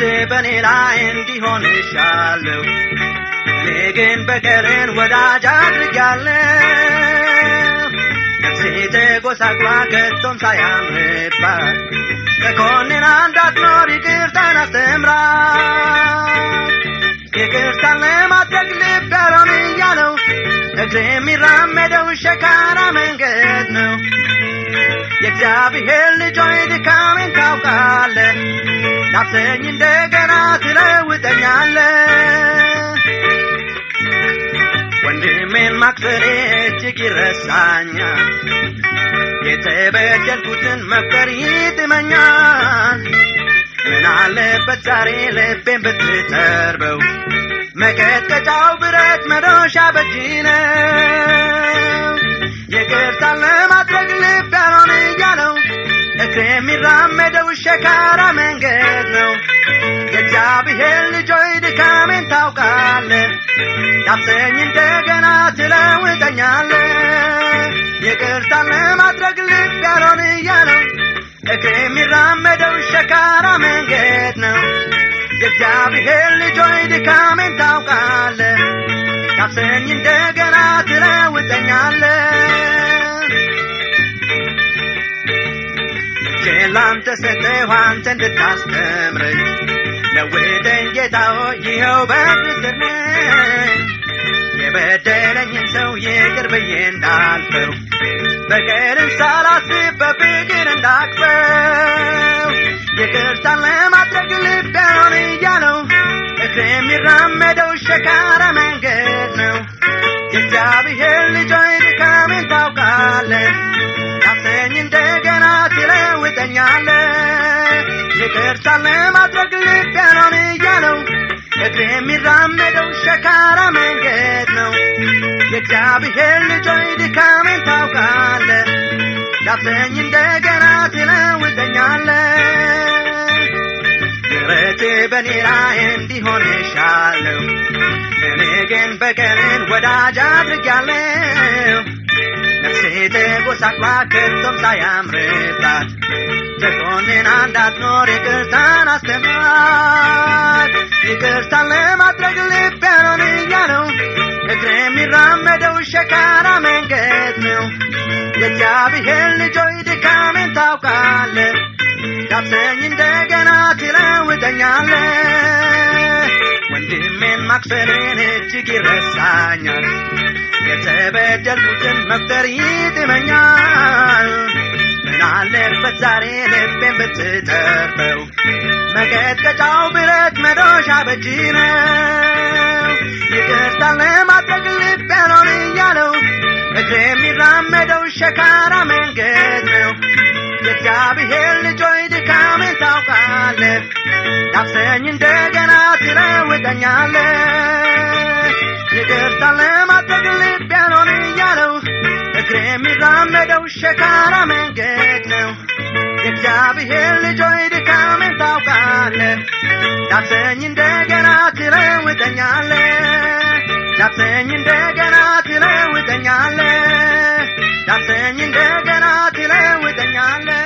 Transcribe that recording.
በእኔ ላይ እንዲሆን እሻለሁ እኔ ግን በቀልን ወዳጅ አድርጊያለሁ ነፍሴ ተጎሳቅሏ ከቶም ሳያምርባት ተኮንን እንዳትኖር ይቅርታን አስተምራት ይቅርታን ለማድረግ ልብ ያልሆን እያለው እግር የሚራመደው ሸካራ መንገድ ነው የእግዚአብሔር ልጆይ ድካሜን ታውቃለ ዳብሰኝ እንደገና ትለውጠኛለ ወንድሜን ማክፈሬ እጅግ ይረሳኛል የተበደልኩትን መፍቀር ይጥመኛል ምን አለበት ዛሬ ልቤን ብትተርበው መቀጥቀጫው ብረት መዶሻ በእጅ ነው ይቅርታን ለማድረግ ልብ ያልሆን እያለው እግር የሚራመደው ሸካራ መንገድ ነው የእግዚአብሔር ልጆይ ድካሜን ታውቃለ ዳብሰኝ እንደገና ትለውጠኛለ ይቅርታን ለማድረግ ልብ ያልሆን እያለው እግር የሚራመደው ሸካራ መንገድ ነው የእግዚአብሔር ልጆይ ድካሜን ታውቃለ ዳብሰኝ እንደገና ትለውጠኛለ እጄን ላንተ ሰጠሁ አንተ እንድታስተምረኝ ለውጠኝ ጌታ ሆይ ይኸው በእግር ስር ነኝ የበደለኝን ሰው ይቅር ብዬ እንዳልፈው በቀልን ሳላስብ በፍቅር እንዳቅፈው ይቅርታን ለማድረግ ልብ ያልሆን እያለው እግር የሚራመደው ሸካራ መንገድ ነው የእግዚአብሔር ልጆይ ድካሜን ታውቃለ ዳብሰኝ እንደገና ትለውጠኛለ ይቅርታን ለማድረግ ልብ ያልሆን እያለው እግር የሚራመደው ሸካራ መንገድ ነው የእግዚአብሔር ልጆይ ድካሜን ታውቃለ ዳብሰኝ እንደገና ትለውጠኛለ ምሕረት በእኔ ላይ እንዲሆን እሻለሁ እኔ ግን በቀልን ወዳጅ አድርጊያለሁ ነፍሴ ተጎሳቅላ ከቶም ሳያምርባት ተኮንን እንዳትኖር ይቅርታን አስተምራት ይቅርታን ለማድረግ ልብ ያልሆን እያለው እግር የሚራመደው ሸካራ መንገድ ነው የእግዚአብሔር ልጆይ ድካሜን ታውቃለ ዳብሰኝ እንደገና ትለውጠኛለ ወንድሜን ማክሰሬን እጅግ ይረሳኛል የተበደልኩትን መፍጠር ይጥመኛል ምን አለበት ዛሬ ልቤን ብትተርፈው መቀጥቀጫው ብረት መዶሻ በእጅ ነው ይቅርታን ለማድረግ ልብ ያልሆን እያለው እግር የሚራመደው ሸካራ መንገድ ነው የእግዚአብሔር ልጆይ ድካሜን ታውቃለ ዳብሰኝ እንደገና ትለውጠኛለ ይቅርታን ለማድረግ ልብ ያልሆን እያለው እግር የሚራመደው ሸካራ መንገድ ነው የእግዚአብሔር ልጆይ ድካሜን ታውቃለ ዳብሰኝ እንደገና ትለውጠኛለ ዳብሰኝ እንደገና ትለውጠኛለ ዳብሰኝ እንደገና ትለውጠኛለ